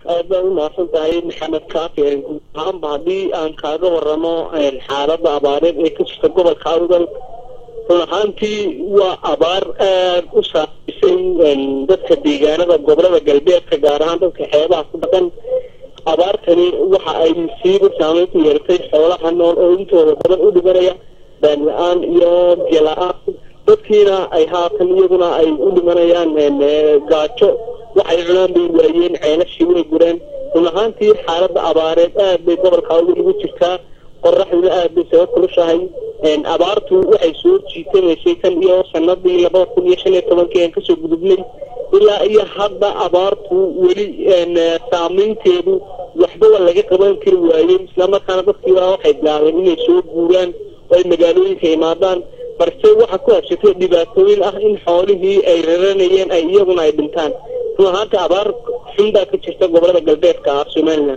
aad baa u mahadsan tahay maxamed kaafi guud ahaanba haddii aan kaaga waramo xaaladda abaareed ee ka jirta gobolka awdal run ahaantii waa abaar aad u saameysay dadka deegaanada gobolada galbeedka gaar ahaan dadka xeebaha ku dhaqan abaartani waxa ay siiba saameyn ku yeelatay xoolaha nool oo intooda badan u dhimanaya baan la-aan iyo biyo la-aan dadkiina ay haatan iyaguna ay u dhimanayaan gaajo waxay cunaan bay waayeen ceelashii way gureen run ahaantii xaaladda abaareed aad bay gobolka awdal ugu jirtaa qoraxduna aad bay saga kulushahay abaartu waxay soo jiitamaysay tan iyo sanadii labada kun iyo shan iyo tobankii aan kasoo gudubnay ilaa iyo hadda abaartu weli saameynteedu waxbaba laga qaban kari waayey islamarkaana dadkiiba waxay bilaabeen inay soo guuraan oo ay magaalooyinka imaadaan balse waxaa ku habsatay dhibaatooyin ah in xoolihii ay raranayeen ay iyaguna ay dhintaan run ahaanta abaar xun baa ka jirta gobolada galbeedka ah somalilan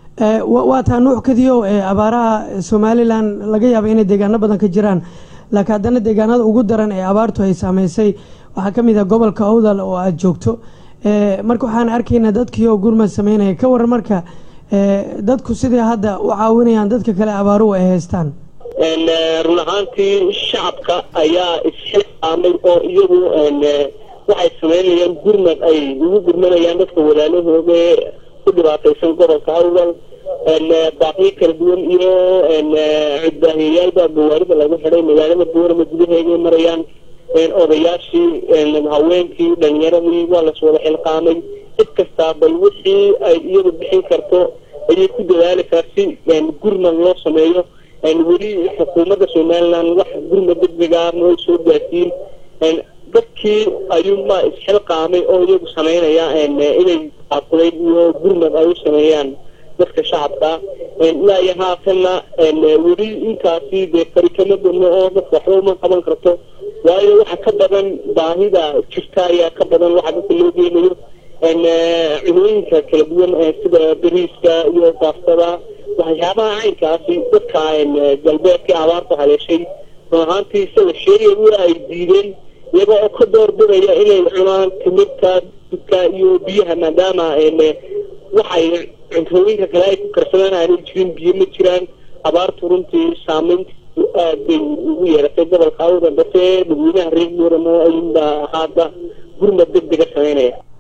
waa taa nuuc kadiyo abaaraha somalilan laga yaaba inay deegaano badan ka jiraan laakiin haddana deegaanada ugu daran ee abaartu ay saameysay waxaa kamid ah gobolka awdal oo aada joogto marka waxaan arkaynaa dadkii oo gurmad sameynaya ka waran marka dadku sidai hadda u caawinayaan dadka kale abaaruhu ay haystaan run ahaantii shacabka ayaa isxilqaamay oo iyagu waxay sameynayaan gurmad ay ugu gurmanayaan dadka walaalahooda ku dhibaataysan gobolka awdal baaqyo kala duwan iyo cudbaahiyayaalbaa gawaarida lagu xidhay magaalada boorama gudaheeday marayaan odayaashii haweenkii dhalinyaradii waa las wada xilqaamay cid kastaa bal wixii ay iyadu bixin karto ayay ku dadaalaysaa si gurmad loo sameeyo weli xukuumadda somalilan wax gurmad degdega noo soo gaarsiin dadkii ayuunbaa isxilqaamay oo iyagu sameynaya inay aaqudayd iyo gurmad ay u sameeyaan dadka shacabka ilaa iyo haatanna weli intaasi dee fari kama badno oo dadka waxba uma qaban karto waayo waxa ka badan baahida jirta ayaa ka badan waxa dadka loo geenayo cunooyinka kala duwan sida bariiska iyo baastada waxyaabaha caynkaasi dadka galbeedka abaarta haleeshay run ahaantii sida sheegay waa ay diideen iyaga oo ka doorbidaya inay cunaan timirta dudka iyo biyaha maadaama waxay cuntooyinka kale ay ku karsadaan aanay jirin biyo ma jiraan abaartu runtii saameyntiisu aad bay ugu yeeratay gobolka awda balse dadweynaha reer muuramo ayuunbaa hadda gurmad deg dega sameynaya